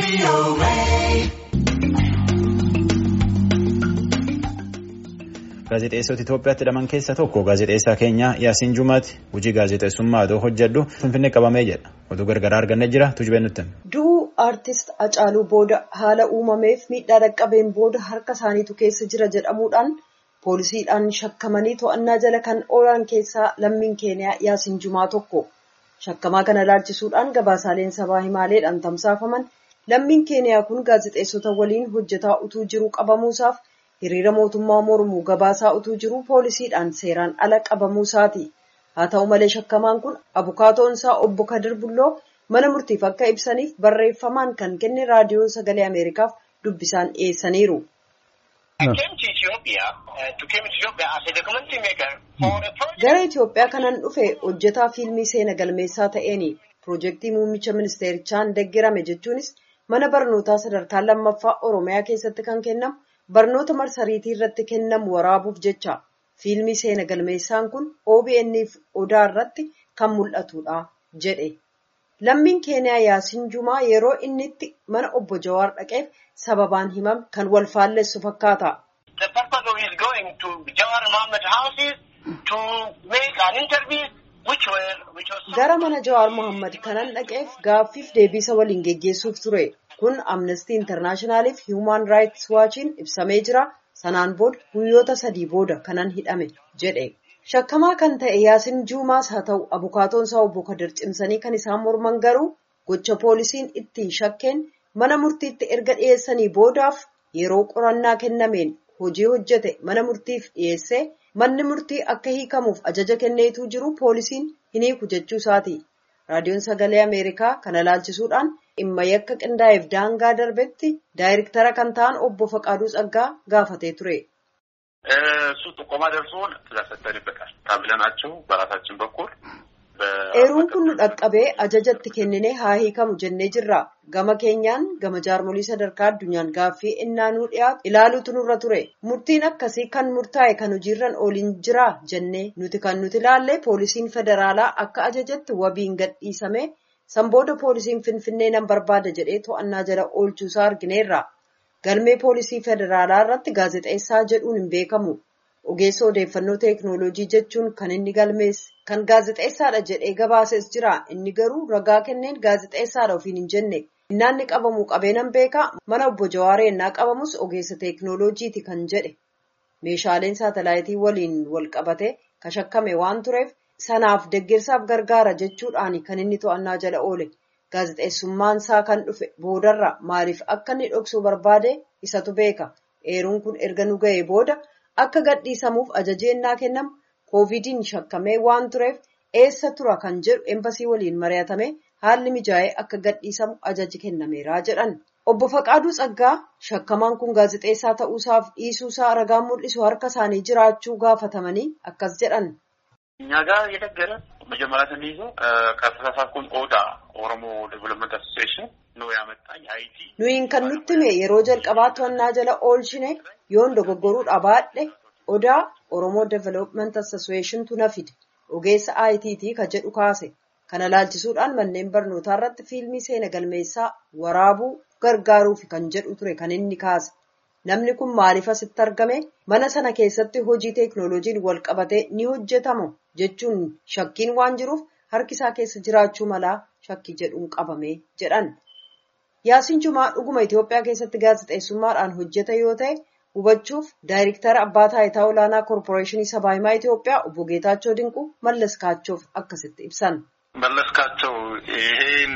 Gaazexeessota Itoophiyaatti hidhaman keessaa tokko gaazexeessaa keenya Yaasiin Jumaati. Hojii gaazexeessummaa adoo hojjedhu Finfinnee qabamee jedha. Oduu gargaraa argannee jira. Tujubee nutti. Du'uu aartist Hacaaluu booda haala uumameef miidhaa dhaqqabeen booda harka isaaniitu keessa jira jedhamuudhaan poolisiidhaan shakkamanii to'annaa jala kan oolan keessaa lammiin keeniyaa Yaasiin Jumaa tokko. Shakkamaa kana ilaalchisuudhaan gabaasaaleen sabaa himaaleedhaan tamsaafaman lammiin keeniyaa kun gaazexeessota waliin hojjetaa utuu jiru qabamuusaaf hiriira mootummaa mormuu gabaasaa utuu jiru poolisiidhaan seeraan ala qabamuusaati. Haa ta'u malee shakkamaan kun abukaatoon isaa obbo Kadir Bulloo mana murtiif akka ibsaniif barreeffamaan kan kenne raadiyoo sagalee Ameerikaaf dubbisaan dhiyeessaniiru. Gara Itoophiyaa kanan dhufe hojjetaa fiilmii seena galmeessaa ta'eeni piroojeektii muummicha ministeerichaan deeggarame jechuunis mana barnootaa sadarkaa lammaffaa Oromiyaa keessatti kan kennamu barnoota marsariitii irratti kennamu waraabuuf jecha fiilmii seena galmeessaan kun OBN'f odaa irratti kan mul'atudha jedhe. Lammiin keeniyaa Yaasiin Jumaa yeroo inni itti mana obbo Jawaar dhaqeef sababaan himame kan wal faallessu fakkaata. Gara mana Jawaar Mohammad kanan dhaqeef gaaffiif deebisa waliin geggeessuuf ture. Kun Amnesty Internationaaliif Human Rights Watchiin ibsamee jira. Sanaan booda guyyoota sadii booda kanan hidhame jedhe. Shakkamaa kan ta'e Yaasiin Juumaas haa ta'u abukaatoon isaa obbo Kadir cimsanii kan isaan morman garuu gocha poolisiin ittiin shakkeen mana murtiitti erga dhiyeessanii boodaaf yeroo qorannaa kennameen hojii hojjete mana murtiif dhiyeessee manni murtii akka hiikamuuf ajaja kenneetuu jiru poolisiin hin hiiku jechuu isaati. Raadiyoon sagalee Ameerikaa kana ilaalchisuudhaan dhimma yakka qindaa'eef daangaa darbetti daayirektara kan ta'an obbo Faqaaduu Tsaggaa gaafatee ture. እሱ ጥቆማ ደርሶን ትእዛዝ ሰጥተንበታል ታብለናቸው በራሳችን በኩል Eeruun kun nu dhaqqabee ajajatti kenninee haa hiikamu jennee jirra. Gama keenyaan gama jaarmolii sadarkaa addunyaan gaaffii innaa nuu dhiyaatu ilaaluutu nurra ture. Murtiin akkasii kan murtaa'e kan hojiirran ooliin jira jennee nuti kan nuti ilaalle poolisiin federaalaa akka ajajatti wabiin gadhiisame sanbooda poolisiin finfinnee nan barbaada jedhee to'annaa jala oolchuusaa argineerra. Galmee poolisii federaalaa irratti gaazexeessaa jedhuun hin beekamu. Ogeessa odeeffannoo teeknooloojii jechuun kan inni galmeesse kan gaazexeessaadha jedhee gabaases jira. Inni garuu ragaa kenneen gaazexeessaadha ofiin hin jenne. Innaanni qabamuu qabeenan beekaa mana obbo Jawaaree innaa qabamus ogeessa teeknooloojiiti kan jedhe. Meeshaaleen saatalaayitii waliin wal qabate kan shakkame waan tureef sanaaf deeggarsaaf gargaara jechuudhaan kan inni to'annaa jala oole. Gaazexeessummaan isaa kan dhufe boodarra maaliif akka inni dhoksuu barbaade isatu beeka. Eeruun kun erga nu ga'ee booda. Akka gadhiisamuuf ajajni ennaa kennamu koovidiin shakkamee waan tureef eessa tura kan jedhu embasii waliin mari'atame haalli mijaa'ee akka gadhiisamu ajaji kennameera jedhan. Obbo Faqaaduu Tsaggaa shakkamaan kun gaazexeessaa ta'uusaaf dhiisuusaa ragaan mul'isu harka isaanii jiraachuu gaafatamanii akkas jedhan. እኛ ጋር የነገረ መጀመሪያ ስንይዘው ከተሳሳትኩኝ ኦዳ ኦሮሞ ዴቨሎፕመንት አሶሲዬሽን ነው ያመጣኝ አይቲ Nuyin kan nutti hime yeroo jalqabaa to'annaa jala oolchine yoon dogoggoruudha baadhe odaa Oromoo Development Associationtu na fide ogeessa ITT ka jedhu kaase. Kana ilaalchisuudhaan manneen barnootaa irratti fiilmii seena galmeessaa waraabuu gargaaruuf kan jedhu ture kan inni kaase. Namni kun maaliif asitti argame mana sana keessatti hojii teeknooloojiin wal qabatee ni hojjetamo jechuun shakkiin waan jiruuf harki isaa keessa jiraachuu malaa shakkii jedhuun qabame jedhan. Yaasiin Jumaa dhuguma Itoophiyaa keessatti gaazexeessummaadhaan hojjeta yoo ta'e hubachuuf daayirektara abbaa taayitaa olaanaa koorporeeshinii sabaa himaa Itoophiyaa obbo Geetaachoo Dinquu Mallas Kaachoof akkasitti ibsan. መለስካቸው ይሄን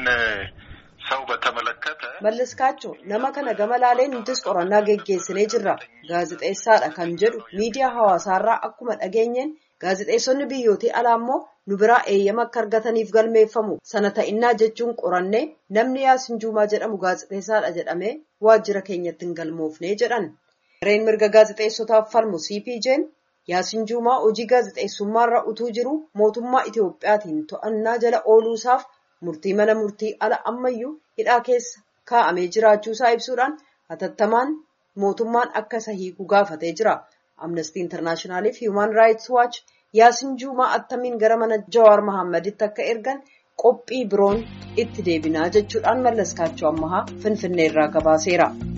ሰው በተመለከተ Mallas Kaachoo nama kana gama laalee nutis qorannaa geggeessinee jirra. Gaazexeessaadha kan jedhu miidiyaa hawaasaarraa akkuma dhageenyeen gaazexeessonni biyyootii alaa immoo nu biraa eeyyama akka argataniif galmeeffamu. Sana ta'innaa jechuun qorannee namni Yaasiin Juumaa jedhamu gaazexeessaadha jedhamee waajjira keenyatti hin galmoofnee jedhan. Gareen mirga gaazexeessotaaf falmu CPJ'n Yaasiin Juumaa hojii gaazexeessummaarra utuu jiru mootummaa Itoophiyaatiin to'annaa jala ooluusaaf murtii mana murtii ala ammayyuu hidhaa keessa kaa'amee jiraachuusaa ibsuudhaan hatattamaan mootummaan akka isa hiiku gaafatee jira. Amnesty Internationaaliif Human Rights Watch Yaasiin Juumaa attamiin gara mana Jawaar Mahaammaditti akka ergan qophii biroon itti deebinaa jechuudhaan mallaskaachuu ammahaa finfinneerraa gabaaseera.